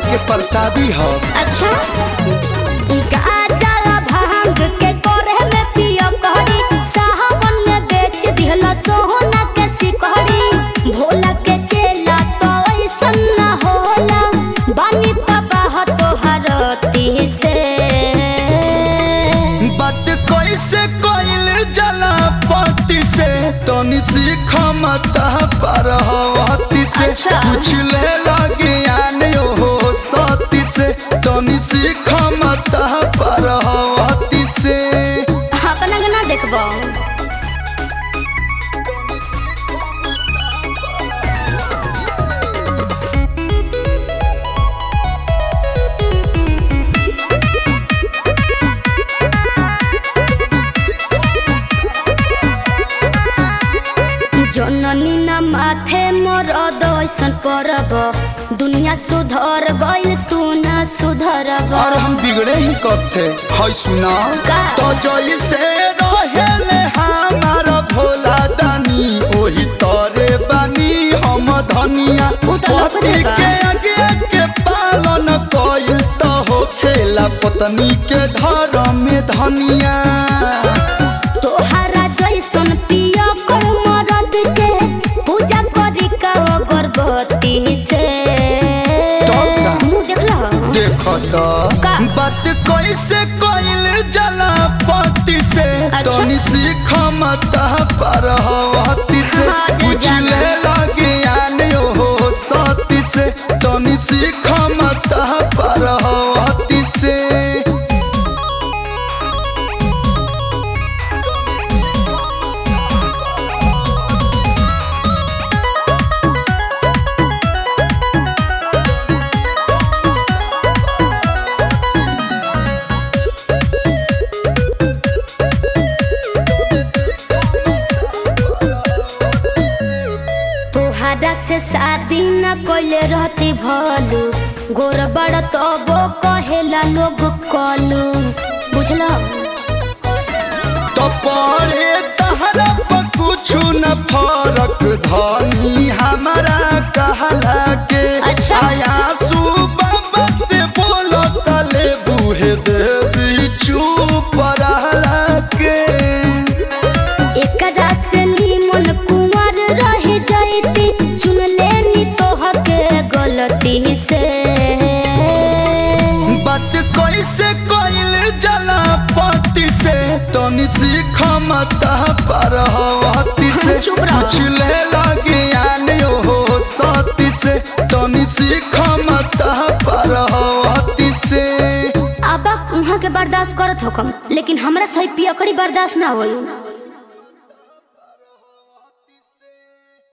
के प्रसादी ह अच्छा गाजा भांग के कोरे में पियो कहरी साहबन में बेच दिहला सोहना के सिकहरी भोला के चेला तो ऐसन ना होला बानी तबाह तोहर से बात कैसे कोइल जला पति से तनी सीख मत पर हवती से अच्छा। कुछ ले लगे आने हो सती से तनी सीख मत पर हवती से अपना गाना देखबो जननी ना माथे मोर अदैसन परब दुनिया सुधर गइल तू ना सुधरब और हम बिगड़े ही करते है सुना का? तो जैसे रहेले हमारा भोला दानी ओही तोरे बानी हम धनिया उ त लौकते पति बा। के आगे के पालन कइल तो हो खेला पत्नी के धर्म में धनिया तोहरा जैसन पिया कर मरद के पूजा करी का अगरबत्ती से तब का? मुंह देखल देखो तो का? बात कैसे कइल जला पति से अच्छा। तनी सीख मत पर हवती से हाँ, जा कुछ जाना। ले लगे आने हो सती से तनी सीख मत पर हवती से तोहरा से शादी न कइले रहती भलू गोर बड़ तबो कहेला लोग कलू बुझल तो पड़े तहरा पर कुछ न फरक धनी हमारा कहला के अच्छा। आया सुबह से बोलो तले बूहे देवी चुप रहला के एकरा से नीमन कुंवर रह जाती चुन लेनी तोहर के गलती से बात कैसे कइल जला पति से तनी सीख मत पर हवती से चुप रहो। कुछ ले लगे आने हो सती से तनी सीख मत पर हवती से अब वहाँ के बर्दाश्त करत होकम लेकिन हमरा सही पियकड़ी बर्दाश्त ना होई